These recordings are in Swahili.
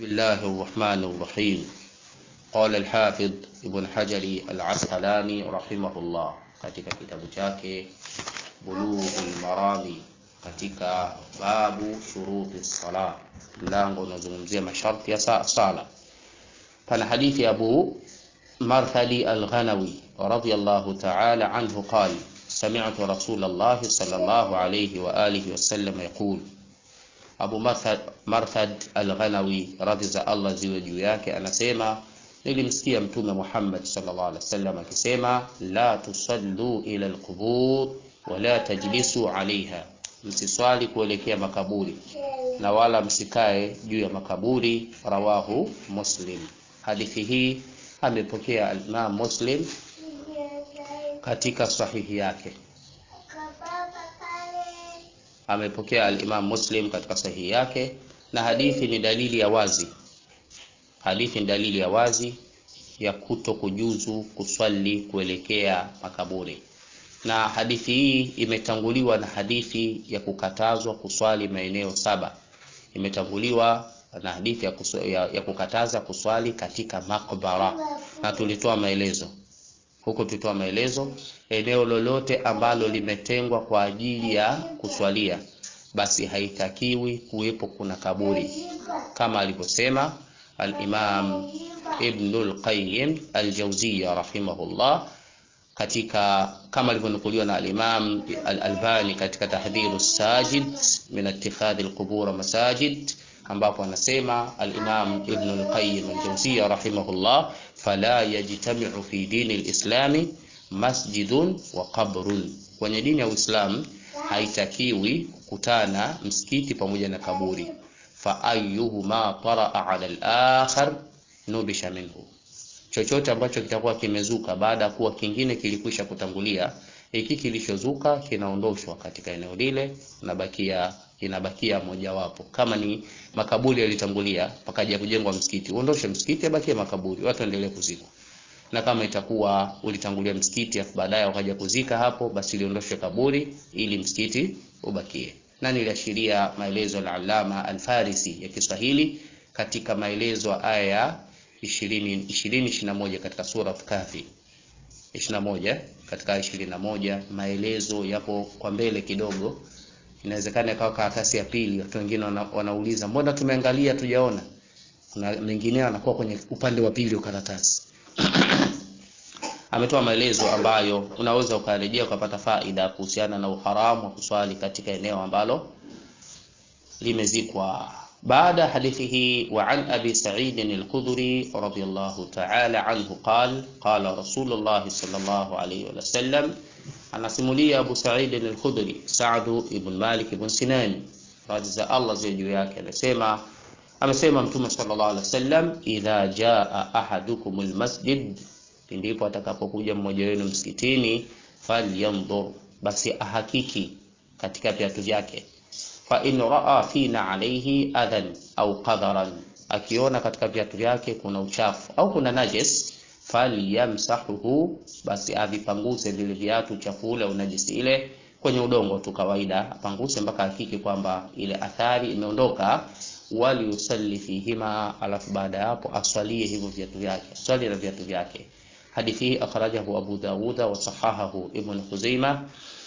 بسم الله الرحمن الرحيم قال الحافظ ابن حجر العسقلاني رحمه الله katika kitabu chake Bulughul Marami katika babu shuruti sala, mlango unazungumzia masharti ya sala. Pana hadithi ya Abu Marthadi Al-Ghanawi radiyallahu ta'ala anhu qala sami'tu Rasulullah sallallahu alayhi wa alihi wasallam yaqul Abu Marthad, Marthad Al-Ghanawi radhi za Allah ziwe juu yake anasema nilimsikia Mtume Muhammad sallallahu alaihi wasallam akisema la tusallu ila alqubur wala tajlisu alaiha, msiswali kuelekea makaburi na wala msikae juu ya makaburi. Rawahu Muslim. Hadithi hii amepokea al-Imam Muslim katika sahihi yake amepokea al-Imam Muslim katika sahihi yake, na hadithi ni dalili ya wazi, hadithi ni dalili ya wazi ya kuto kujuzu kuswali kuelekea makaburi, na hadithi hii imetanguliwa na hadithi ya kukatazwa kuswali maeneo saba, imetanguliwa na hadithi ya, kusu, ya, ya kukataza kuswali katika makbara, na tulitoa maelezo huko tulitoa maelezo, eneo lolote ambalo limetengwa kwa ajili ya kuswalia, basi haitakiwi kuwepo kuna kaburi, kama alivyosema al-Imam Ibnul Qayyim al-Jawziyya rahimahullah katika kama alivyonukuliwa na al-Imam al-Albani katika Tahdhiru Sajid min ittikhadhi al-qubur masajid ambapo anasema al-Imam Ibn al-Qayyim al-Jawziyya rahimahullah fala yajtami'u fi dini al-islami masjidun wa qabrun, kwenye dini ya Uislamu haitakiwi kukutana msikiti pamoja na kaburi. Fa ayyuhuma taraa ala al-akhar nubisha minhu, chochote ambacho kitakuwa kimezuka baada ya kuwa kingine kilikwisha kutangulia, hiki kilichozuka kinaondoshwa katika eneo lile, unabakia inabakia mojawapo. Kama ni makaburi yalitangulia pakaja kujengwa msikiti, uondoshe msikiti, abakie makaburi, watu endelee kuzikwa. Na kama itakuwa ulitangulia msikiti afu baadaye wakaja kuzika hapo, basi liondoshwe kaburi ili msikiti ubakie. Na niliashiria maelezo ya Allama Al-Farisi ya Kiswahili katika maelezo ya aya ya 20 20 21 katika sura Kahfi 21 katika 21, maelezo yapo kwa mbele kidogo inawezekana ikawa karatasi ya pili. Watu wengine wana, wanauliza mbona tumeangalia tujaona. Kuna mengineo anakuwa kwenye upande wa pili wa karatasi ametoa maelezo ambayo unaweza ukarejea ukapata faida kuhusiana na uharamu wa kuswali katika eneo ambalo limezikwa. Baada hadithi hii, wa an abi Sa'id al-Khudri radiyallahu ta'ala anhu qala qala Rasulullah sallallahu alayhi wa sallam anasimulia Abu Sa'id al-Khudri, Sa'd ibn Malik ibn Sinan, radhi za Allah ziwe juu yake, anasema amesema Mtume sallallahu alaihi wasallam, idha jaa ahadukum al-masjid, ndipo atakapokuja mmoja wenu msikitini, falyanzur, basi ahakiki katika viatu vyake, fa in raa fina alayhi adhan au qadaran, akiona katika viatu vyake kuna uchafu au kuna najis falyamsahuhu, basi avipanguze vile viatu uchafu ule unajisi ile kwenye udongo tu kawaida, apanguse mpaka hakiki kwamba ile athari imeondoka. Waliusalli fihima, alafu baada ya hapo aswalie hivyo viatu vyake, aswali na viatu vyake. Hadithi hii akhrajahu Abu Dawud wa sahahahu Ibn Khuzaimah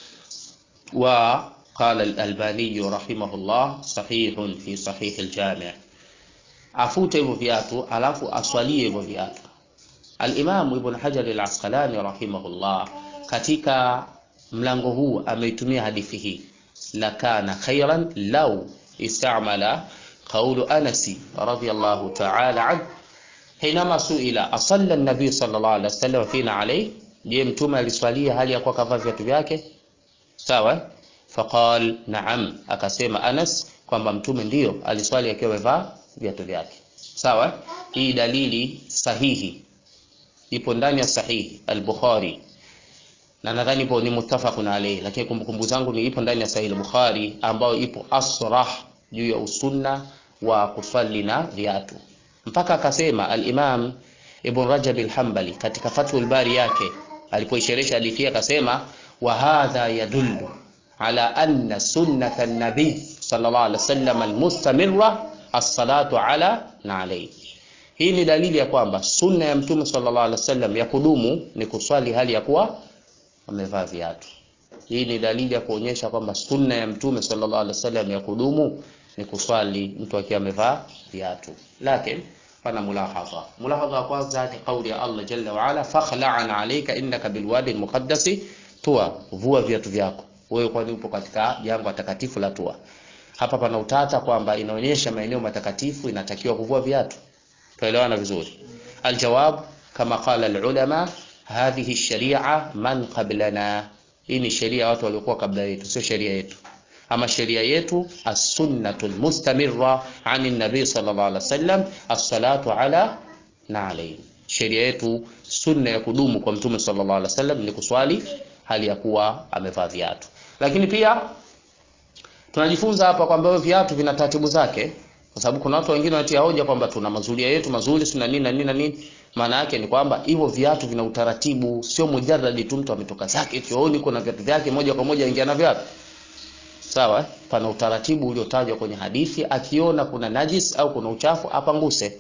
wa qala al-Albani rahimahullah sahihun fi sahih al-Jami'. Afute hivyo viatu alafu aswalie hivyo viatu. Al-Imam Ibn Hajar al-Asqalani rahimahullah katika mlango huu ameitumia hadithi hii, la kana khairan law istamala qawlu Anas radiyallahu ta'ala anhu hinama suila asalla an-nabiy sallallahu alaihi wasallam fina alayhi, je, mtume aliswalia hali ya kuwa kavaa viatu vyake? Sawa, faqal na'am, akasema Anas kwamba mtume ndiyo aliswali akiwa amevaa viatu vyake. Sawa, hii dalili sahihi ipo ndani ya sahihi al-Bukhari na nadhani ipo ni muttafaqun alayhi, lakini kumbukumbu zangu ni ipo ndani ya sahihi al-Bukhari ambayo ipo asrah juu ya usunna wa kuswali na viatu, mpaka akasema al-Imam Ibn Rajab al-Hanbali katika Fathul Bari yake alipoisherehesha hadithi akasema, wa hadha yadullu ala anna sunnata an-nabi sallallahu alaihi wasallam al-mustamirra as-salatu ala na alayhi. Hii ni dalili ya kwamba sunna ya Mtume sallallahu alaihi wasallam ya kudumu ni kuswali hali ya kuwa amevaa viatu. Hii ni dalili ya kuonyesha kwamba sunna ya Mtume sallallahu alaihi wasallam ya kudumu ni kuswali mtu akiwa amevaa viatu. Lakini pana mulahadha. Mulahadha wa kwanza ni kauli ya Allah jalla wa ala, fakhla'an alayka innaka bilwadi almuqaddasi tua, vua viatu vyako wewe, kwani upo katika jangwa takatifu la Tua. Hapa pana utata kwamba inaonyesha maeneo matakatifu inatakiwa kuvua viatu. Tuelewana vizuri? Aljawab kama qala alulama, hadhihi sharia man qablana, hii ni sheria watu waliokuwa kabla yetu, sio sheria yetu. Ama sheria yetu as-sunnatu almustamirra ani nabii sallallahu alaihi wasallam as-salatu ala na alayhi. Sheria yetu sunna ya kudumu kwa mtume sallallahu alaihi wasallam ni kuswali hali ya kuwa amevaa viatu. Lakini pia tunajifunza hapa kwamba viatu vina taratibu zake, kwa sababu kuna watu wengine wanatia hoja kwamba tuna mazulia yetu mazuri sina nini na nini na nini. Maana yake ni kwamba hivyo viatu vina utaratibu, sio mujarradi tu mtu ametoka zake chooni kuna viatu vyake moja kwa moja ingia na viatu. Sawa, eh? Pana utaratibu uliotajwa kwenye hadithi, akiona kuna najis au kuna uchafu apanguse.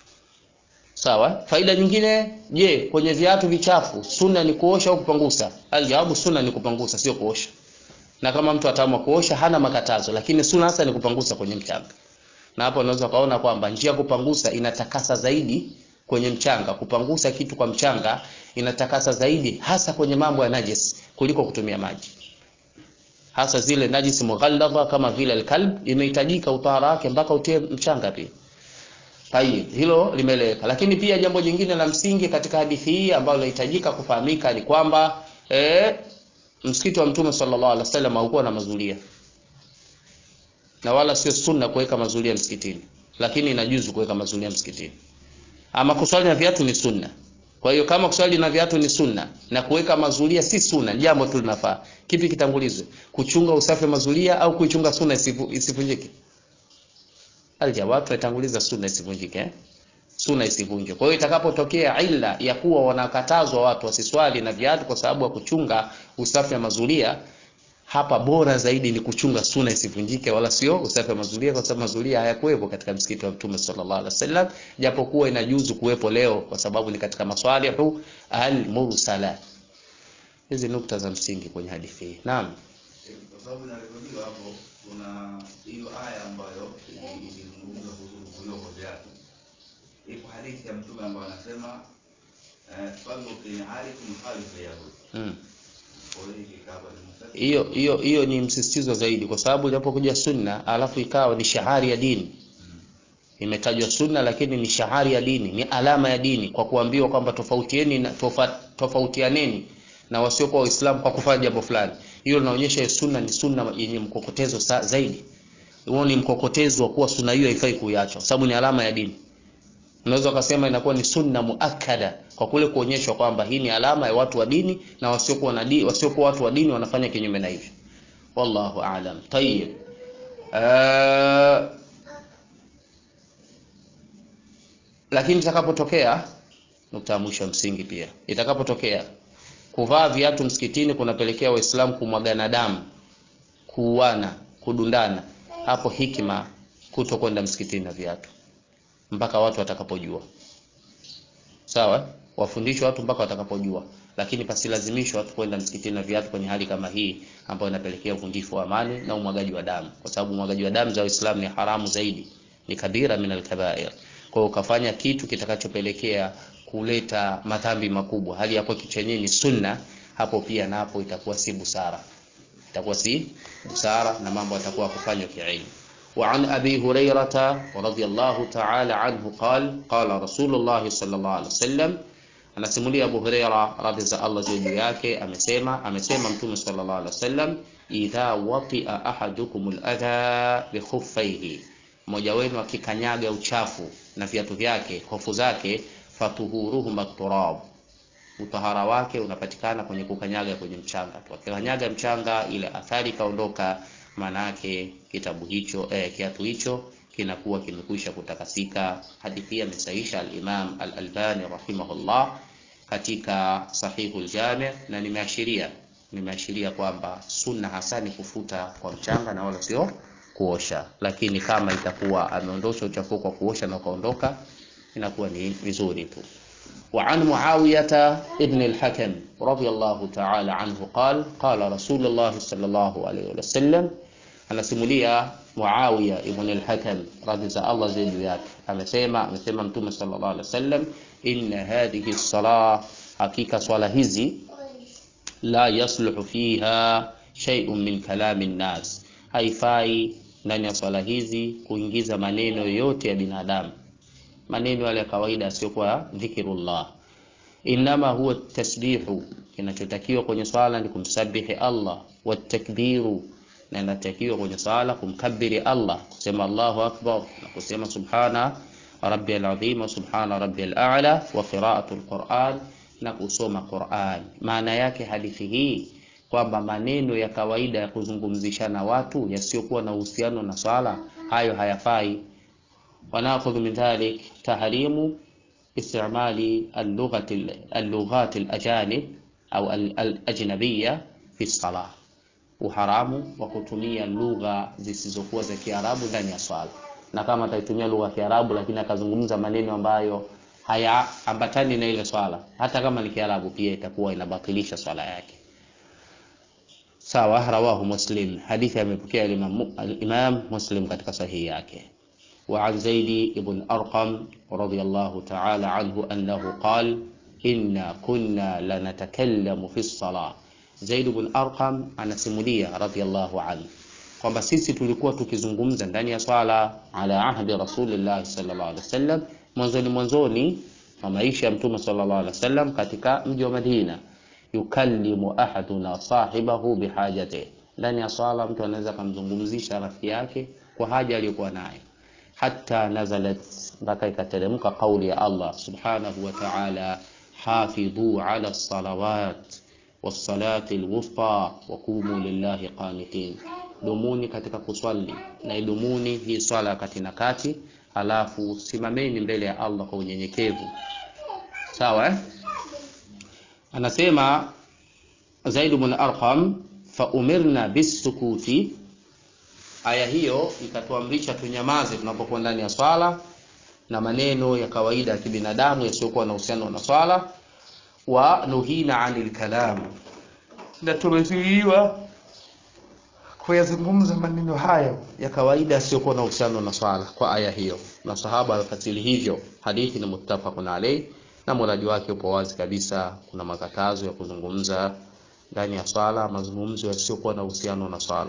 Sawa, faida nyingine, je, kwenye viatu vichafu sunna ni kuosha au kupangusa? Aljawabu, sunna ni kupangusa, sio kuosha. Na kama mtu ataamua kuosha hana makatazo, lakini sunna hasa ni kupangusa kwenye mchanga. Na hapo unaweza kaona kwamba njia ya kupangusa inatakasa zaidi kwenye mchanga. Kupangusa kitu kwa mchanga inatakasa zaidi, hasa kwenye mambo ya najis kuliko kutumia maji, hasa zile najis mughalladha kama vile alkalb, inahitajika utahara wake mpaka utie mchanga pia. Tayib, hilo limeeleweka. Lakini pia jambo jingine la msingi katika hadithi hii ambalo linahitajika kufahamika ni kwamba eh, msikiti wa Mtume sallallahu alaihi wasallam haukuwa na mazulia, na wala sio sunna kuweka mazulia msikitini, lakini inajuzu kuweka mazulia msikitini. Ama kuswali na viatu ni sunna. Kwa hiyo kama kuswali na viatu ni sunna na kuweka mazulia si sunna, jambo tu linafaa, kipi kitangulizwe? Kuchunga usafi wa mazulia au kuichunga sunna isivunjike? Aljawab, tunatanguliza sunna isivunjike eh? Sunna isivunjwe. Kwa hiyo itakapotokea illa ya kuwa wanakatazwa watu wasiswali na viatu kwa sababu ya kuchunga usafi wa mazulia, hapa bora zaidi ni kuchunga sunna isivunjike, wala sio usafi wa mazulia, kwa sababu mazulia hayakuwepo katika msikiti wa Mtume sallallahu alaihi wasallam, japokuwa inajuzu kuwepo leo kwa sababu ni katika maswalihu al-mursala. Hizi nukta za msingi kwenye hadithi hii. Naam. Kwa sababu inarekodiwa hapo, kuna hiyo aya ambayo ilizungumza kuhusu kuvuliwa kwa viatu. Ipo hadithi ya Mtume ambayo anasema eh, sallu fi ni'alikum khalifa yahud. Mm. Kwa hiyo hiki kaba ni mustaqim. Hiyo hiyo hiyo ni msisitizo zaidi, kwa sababu inapokuja sunna alafu ikawa ni shahari ya dini, imetajwa sunna lakini ni shahari ya dini, ni alama ya dini, kwa kuambiwa kwamba tofautieni na tofa, tofautianeni na wasiokuwa Waislamu kwa kufanya jambo fulani. Hiyo linaonyesha hiyo sunna ni sunna yenye mkokotezo sa, zaidi. Huo ni mkokotezo wa kuwa sunna hiyo haifai kuiacha, kwa sababu ni alama ya dini. Unaweza ukasema inakuwa ni sunna muakkada kwa kule kuonyeshwa kwamba hii ni alama ya watu wa dini na wasiokuwa na dini, wasiokuwa watu wa dini wanafanya kinyume na hivyo. Wallahu aalam. Tayyib. Uh, lakini itakapotokea nukta ya mwisho ya msingi pia, itakapotokea kuvaa viatu msikitini kunapelekea Waislamu kumwagana damu, kuuana, kudundana, hapo hikima kuto kwenda msikitini na viatu mpaka watu watakapojua. Sawa, wafundishwe watu mpaka watakapojua, lakini pasilazimishwe watu kwenda msikitini na viatu kwenye hali kama hii ambayo inapelekea uvunjifu wa amani na umwagaji wa damu, kwa sababu umwagaji wa damu za Waislamu ni haramu zaidi, ni kabira min alkabair. Kwa hiyo ukafanya kitu kitakachopelekea kuleta madhambi makubwa, hali ya kuwa kitu chenyewe ni sunna, hapo pia napo itakuwa si busara, itakuwa si busara na mambo yatakuwa kufanywa kiilmu. وعن أبي هريرة رضي الله تعالى عنه قال قال رسول الله صلى الله عليه وسلم anasimulia Abu Huraira radhi za Allah juu yake amesema amesema Mtume sallallahu alaihi wasallam idha watia ahadukum aladha bikhuffaihi, mmoja wenu akikanyaga uchafu na viatu vyake hofu zake, fatuhuruhuma turab, utahara wake unapatikana kwenye kukanyaga kwenye mchanga tu. Akikanyaga mchanga, ile athari kaondoka maana yake kitabu hicho eh, kiatu hicho kinakuwa kimekwisha kutakasika. Hadithi hii amesahisha al-Imam al-Albani rahimahullah katika Sahihul Jami, na nimeashiria nimeashiria kwamba sunna hasa ni kufuta kwa mchanga na wala sio kuosha, lakini kama itakuwa ameondosha uchafu kwa kuosha na ukaondoka, inakuwa ni vizuri tu. وعن معاوية ابن الحكم رضي الله تعالى عنه قال قال رسول الله صلى الله عليه وسلم anasimulia Muawiya ibn al-Hakam radhi za Allah ziwe juu yake, amesema amesema Mtume sallallahu alaihi wasallam, inna hadhihi as-salah, hakika swala hizi la yasluhu fiha shay'un min kalami nnas, haifai ndani ya swala hizi kuingiza maneno yoyote ya binadamu, maneno yale ya kawaida yasiyokuwa dhikrullah. Innama huwa tasbihu, kinachotakiwa kwenye swala ni kumsabihi Allah, watakbiru na inatakiwa kwenye sala kumkabiri Allah, kusema Allahu akbar na kusema subhana rabbiyal azim wa subhana rabbiyal a'la wa qira'atul Qur'an na kusoma Qur'an. Maana yake hadithi hii kwamba maneno ya kawaida ya kuzungumzishana watu yasiyokuwa na uhusiano na swala, hayo hayafai. Wanakhudhu min dhalik tahrimu istimali al-lughati al-lughat al-ajanib au al-ajnabiyya fi salah uharamu wa kutumia lugha zisizokuwa za Kiarabu ndani ya swala, na kama ataitumia lugha ya Kiarabu lakini akazungumza maneno ambayo hayaambatani na ile swala, hata kama ni Kiarabu, pia itakuwa inabatilisha swala yake. Sawa, rawahu Muslim, hadithi amepokea Imam Muslim katika sahihi yake. Wa an Zaidi ibn Arqam radiyallahu ta'ala anhu annahu qala inna kunna lanatakallamu fi as-salah Zaid bin Arqam anasimulia radhiallahu anhu kwamba sisi tulikuwa tukizungumza ndani ya swala ala ahdi Rasulillah sallallahu alaihi wasallam, mwanzoni mwanzoni wa maisha ya Mtume sallallahu alaihi wasallam katika mji wa Madina. Yukallimu ahaduna sahibahu bihajati, ndani ya swala mtu anaweza kumzungumzisha rafiki yake kwa haja aliyokuwa nayo, hatta nazalat, mpaka ikateremka kauli ya Allah subhanahu wa ta'ala, hafidhu ala salawat wassalati alwusta waqumu lillahi qanitin, dumuni katika kuswali na idumuni hii swala kati na kati, halafu simameni mbele ya Allah kwa unyenyekevu. Sawa eh? Anasema Zaid ibn Arqam, fa umirna bisukuti, aya hiyo ikatuamrisha tunyamaze tunapokuwa ndani ya swala na maneno ya kawaida ya kibinadamu yasiyokuwa na uhusiano na swala wa nuhina anil kalam, na tumezuiliwa kuyazungumza maneno hayo ya kawaida yasiyokuwa na uhusiano na swala kwa aya hiyo, na sahaba alfasili hivyo. Hadithi ni muttafaqun alayh, na muradi wake upo wazi kabisa. Kuna makatazo ya kuzungumza ndani ya swala, mazungumzo yasiyokuwa na uhusiano na swala.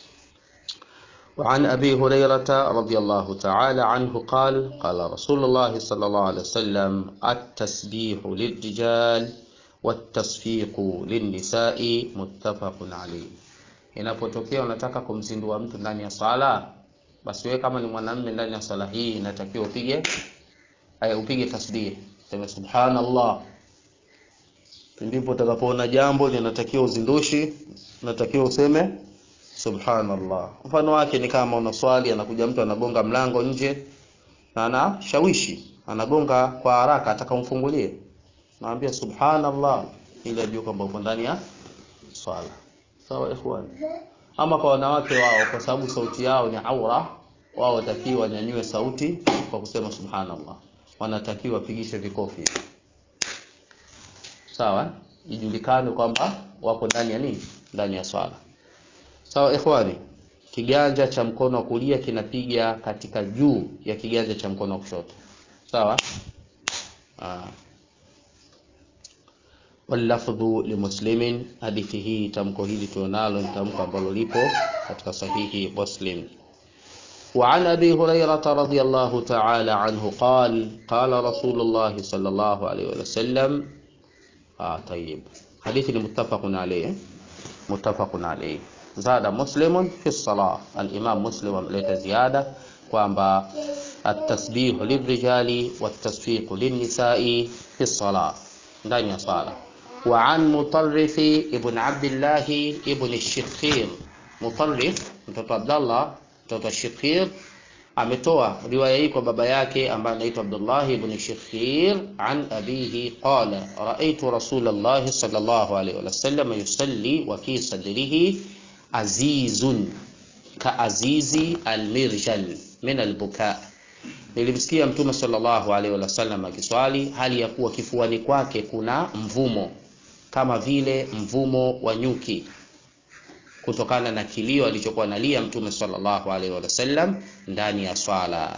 وعن أبي هريرة رضي الله تعالى عنه قال قال رسول الله صلى الله عليه وسلم التسبيح للرجال والتصفيق للنساء متفق عليه inapotokea unataka kumzindua mtu ndani ya swala basi wewe kama ni mwanamume ndani ya swala hii inatakiwa upige aya upige tasbih sema subhanallah ndipo utakapoona jambo linatakiwa uzindushi unatakiwa useme subhanallah. Mfano wake ni kama una swali, anakuja mtu anagonga mlango nje na anashawishi, anagonga kwa haraka, ataka umfungulie, naambia subhanallah, ili ajue kwamba uko ndani ya swala. Sawa ikhwan. Ama kwa wanawake wao, kwa sababu sauti yao ni aura, wao watakiwa wanyanyue sauti kwa kusema subhanallah, wanatakiwa wapigishe vikofi, sawa, ijulikane kwamba wako ndani ya nini, ndani ya swala. Sawa ikhwani, kiganja cha mkono wa kulia kinapiga katika juu ya kiganja cha mkono wa kushoto. Sawa? Ah. Wallafdhu limuslimin, hadithi hii tamko hili tulionalo ni tamko ambalo lipo katika sahihi Muslim. وعن أبي هريرة رضي الله تعالى عنه قال قال رسول الله صلى الله عليه وسلم آه طيب حديث متفق عليه متفق عليه zada muslimun fi salah. Al-Imam Muslim ameleta ziada kwamba at-tasbihu lirijali wat-tasfiqu lin-nisa'i fi salah, ndani ya sala. Wa an Mutarrif ibn Abdullah ibn Shikhir, Mutarrif mtoto Abdullah mtoto Shikhir ametoa riwaya hii kwa baba yake ambaye anaitwa Abdullah ibn Shikhir an abihi qala raaitu Rasulullah sallallahu alayhi wa sallam yusalli wa fi sadrihi azizun kaazizi almirjal min albuka nilimsikia mtume sallallahu alaihi wasallam akiswali hali ya kuwa kifuani kwake kuna mvumo kama vile mvumo wa nyuki kutokana na kilio alichokuwa nalia mtume sallallahu alaihi wasallam ndani ya swala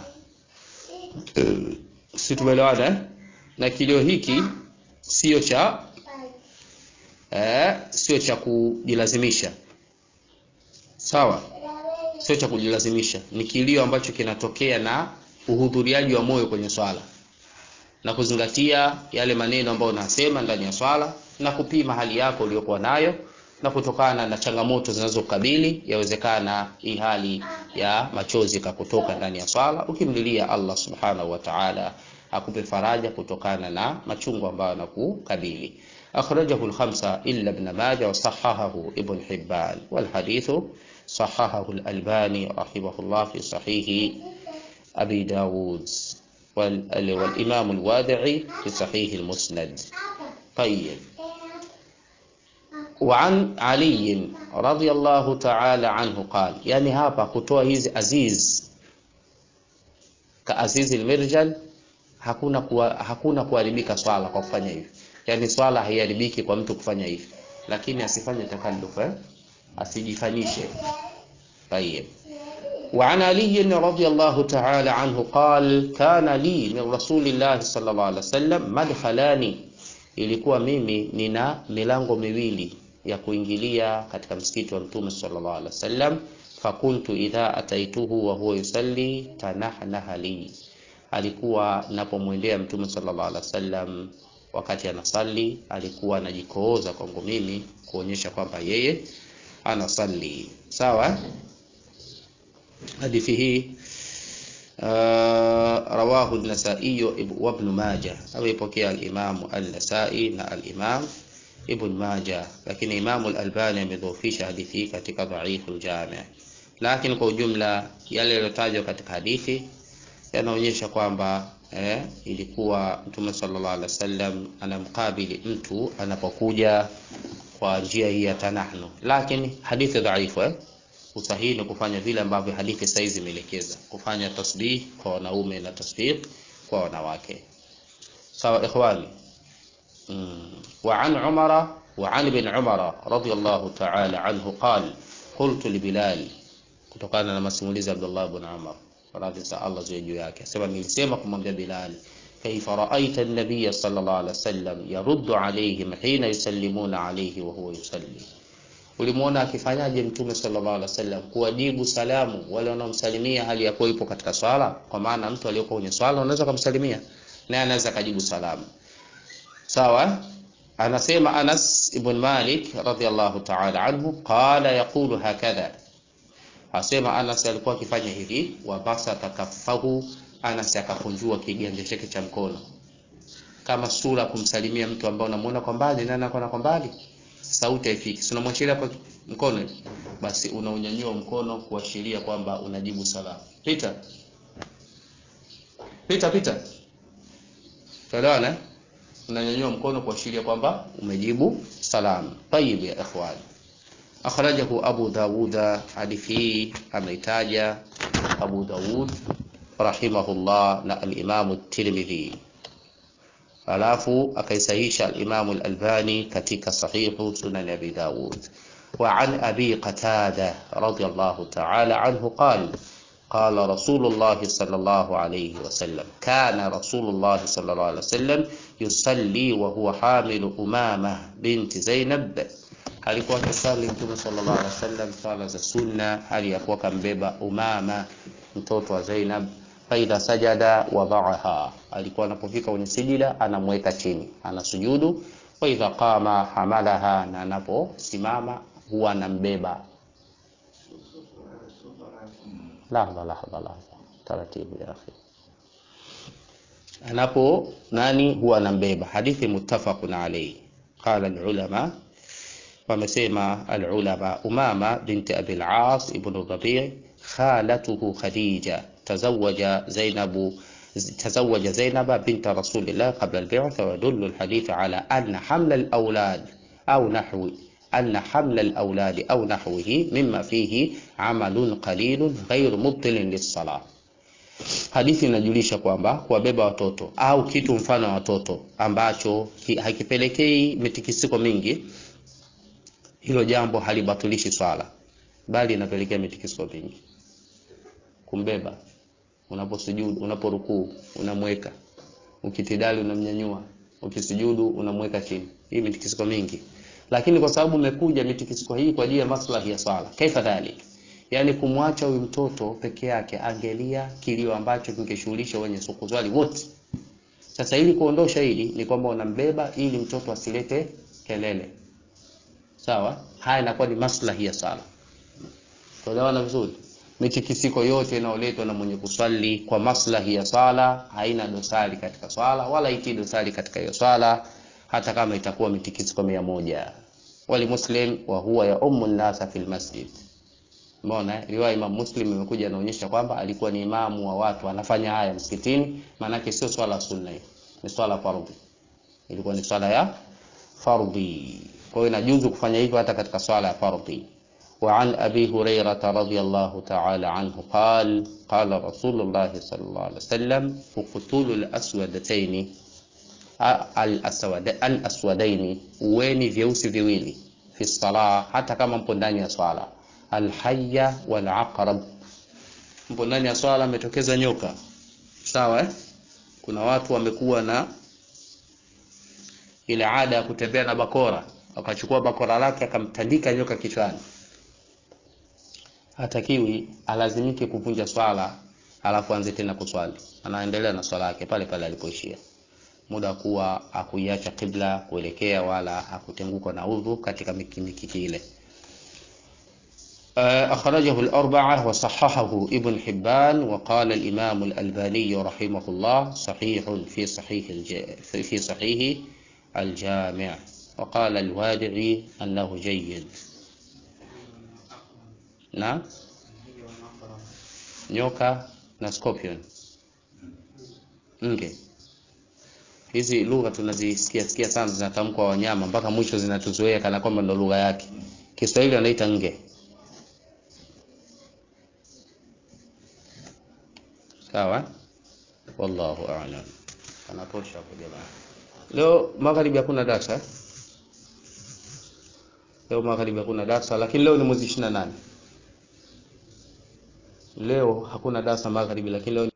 si tumeelewana eh? na kilio hiki sio cha eh, sio cha kujilazimisha sawa sio cha kujilazimisha ni kilio ambacho kinatokea na uhudhuriaji wa moyo kwenye swala na kuzingatia yale maneno ambayo unasema ndani ya swala na kupima hali yako uliyokuwa nayo na kutokana na changamoto zinazokabili yawezekana hii hali ya machozi kakutoka ndani ya swala ukimlilia Allah subhanahu wa ta'ala akupe faraja kutokana na machungu ambayo yanakukabili akhrajahu al-khamsa illa ibn majah wa sahahahu ibn hibban wal hadithu صححه الألباني رحمه الله في صحيح أبي داود والإمام الوادعي في صحيح المسند طيب وعن علي رضي الله تعالى عنه قال يعني hapa kutoa hizi aziz ka aziz almirjal hakuna kuwa, hakuna kuharibika swala kwa kufanya hivi yani swala haiharibiki kwa mtu kufanya hivi lakini asifanye takalluf eh? asijifanyishe طيب وعن علي رضي الله تعالى عنه قال كان لي من رسول الله صلى الله عليه وسلم مدخلان ilikuwa mimi nina milango miwili ya kuingilia katika msikiti wa mtume sallallahu alaihi wasallam fakuntu idha ataituhu wa huwa yusalli tanahnaha li alikuwa napomwendea mtume sallallahu alaihi wasallam wakati anasali alikuwa anajikooza kwangu mimi kuonyesha kwamba yeye anasali sawa hadithi hii uh, rawahu an-Nasa'i wa Ibn Majah ameipokea al-Imam an-Nasa'i na al-Imam Ibn Majah lakini Imam al-Albani amedhoofisha hadithi hii katika dhaifu al-Jami' lakini kwa ujumla yale yaliyotajwa katika hadithi yanaonyesha kwamba eh, ilikuwa Mtume sallallahu alaihi wasallam anamkabili mtu anapokuja kwa njia hii ya tanahnu lakini hadithi dhaifu eh? usahihi ni kufanya vile ambavyo hadithi saizi zimeelekeza kufanya tasbih kwa wanaume na tasbih kwa wanawake sawa ikhwani mm. wa an umara wa an ibn umara radiyallahu ta'ala anhu qala qultu li bilal kutokana na masimulizi ya Abdullah ibn Umar radhi za Allah ziwe juu yake asema nilisema kumwambia Bilal كيف رأيت النبي صلى الله عليه وسلم يرد عليهم حين يسلمون عليه وهو يصلي ulimuona akifanyaje mtume sallallahu alaihi wasallam kuwajibu salamu wale wanaomsalimia hali ya kuwa ipo katika swala kwa maana mtu aliyoko kwenye swala unaweza kumsalimia naye anaweza kujibu salamu sawa anasema Anas ibn Malik radhiyallahu ta'ala anhu qala yaqulu hakadha asema Anas alikuwa akifanya hivi wa basata kaffahu Anas akakunjua kiganja chake cha mkono kama sura kumsalimia mtu ambaye unamuona kwa mbali na anakuwa kwa mbali sauti haifiki si unamwachilia kwa mkono basi unaunyanyua mkono kuashiria kwamba unajibu salamu pita pita pita tuelewana unanyanyua mkono kuashiria kwamba umejibu salamu tayib ya ikhwan akhrajahu abu dawuda hadithi ameitaja abu dawud rahimahullah na al-Imam at-Tirmidhi alafu akaisahisha al-Imam al-Albani katika sahihu sunan Abi Dawud wa an Abi Qatada radiyallahu ta'ala anhu qala قال رسول الله صلى الله عليه وسلم كان رسول الله صلى الله عليه وسلم يصلي وهو حامل أمامة بنت زينب alikuwa akisali mtume sallallahu alaihi wasallam sala za sunna hali ya kuwa kambeba Umama mtoto wa Zainab faidha sajada wadhaaha, alikuwa anapofika kwenye sijida anamweka chini, anasujudu. Wa idha qama hamalaha, na anaposimama huwa anambeba. Lahdha lahdha lahdha, taratibu ya akhi. Anapo nani huwa anambeba. Hadithi muttafaqun alayhi. Qala alulama, wamesema alulama, Umama binti Abi al-As ibn Rabi' khalatuhu Khadija تزوج زينب تزوج زينب بنت رسول الله قبل البعثة ويدل الحديث على أن حمل الأولاد أو نحو anna hamla al-awladi au nahwihi mimma fihi amalun qalilun ghairu mubtilin lis-salah Hadithi inajulisha kwamba kuwabeba watoto au kitu mfano wa watoto ambacho hakipelekei mitikisiko mingi, hilo jambo halibatilishi swala, bali inapelekea mitikisiko mingi. Kumbeba unaposujudu, unaporukuu unamweka, ukitidali unamnyanyua, ukisujudu unamweka chini, hii mitikisiko mingi. Lakini kwa sababu umekuja mitikisiko hii kwa ajili ya maslahi ya swala, kaifa dhalik yaani kumwacha huyu mtoto peke yake angelia kilio ambacho kingeshughulisha wenye sukuzwali wote. Sasa ili kuondosha hili ni kwamba unambeba ili mtoto asilete kelele, sawa. Haya inakuwa ni maslahi ya sala. Tuelewana vizuri. Mitikisiko yote inayoletwa na mwenye kuswali kwa maslahi ya sala haina dosari katika swala, wala iti dosari katika hiyo swala, hata kama itakuwa mitikisiko mia moja. Wali muslim wa huwa ya ummu nasa fil masjid Umeona, riwaya Imam Muslim imekuja inaonyesha kwamba alikuwa ni imamu wa watu anafanya haya msikitini, maanake sio swala sunna, ni swala fardhi. Ilikuwa ni swala ya fardhi, kwa hiyo inajuzu kufanya hivyo hata katika swala ya fardhi. Wa an Abi Hurairah radhiyallahu ta'ala anhu qala qala Rasulullah sallallahu alaihi wasallam uqtulu al-aswadatayn al-aswadaini, uweni vyeusi viwili fi salah, hata kama mpo ndani ya swala alhaya wal aqrab, mpo ndani ya swala ametokeza nyoka, sawa eh? Kuna watu wamekuwa na ile ada ya kutembea na bakora, akachukua bakora lake akamtandika nyoka kichwani. Hatakiwi alazimike kuvunja swala alafu anze tena kuswali, anaendelea na swala yake pale pale alipoishia, muda kuwa akuiacha kibla kuelekea wala akutenguka na udhu katika mikimikiki ile. أخرجه الأربعة وصححه ابن حبان وقال الإمام الألباني رحمه الله صحيح في صحيح الج... في صحيح الجامع وقال الوادعي أنه جيد نعم nyoka na scorpion nge hizi lugha tunazisikia sikia sana zinatamkwa wanyama mpaka mwisho zinatuzoea kana kwamba ndo lugha yake Kiswahili wanaita nge sawa wallahu a'lam anatosha hapo jamaa leo magharibi hakuna darasa leo magharibi hakuna darasa lakini leo ni mwezi 28 leo hakuna darasa magharibi lakini leo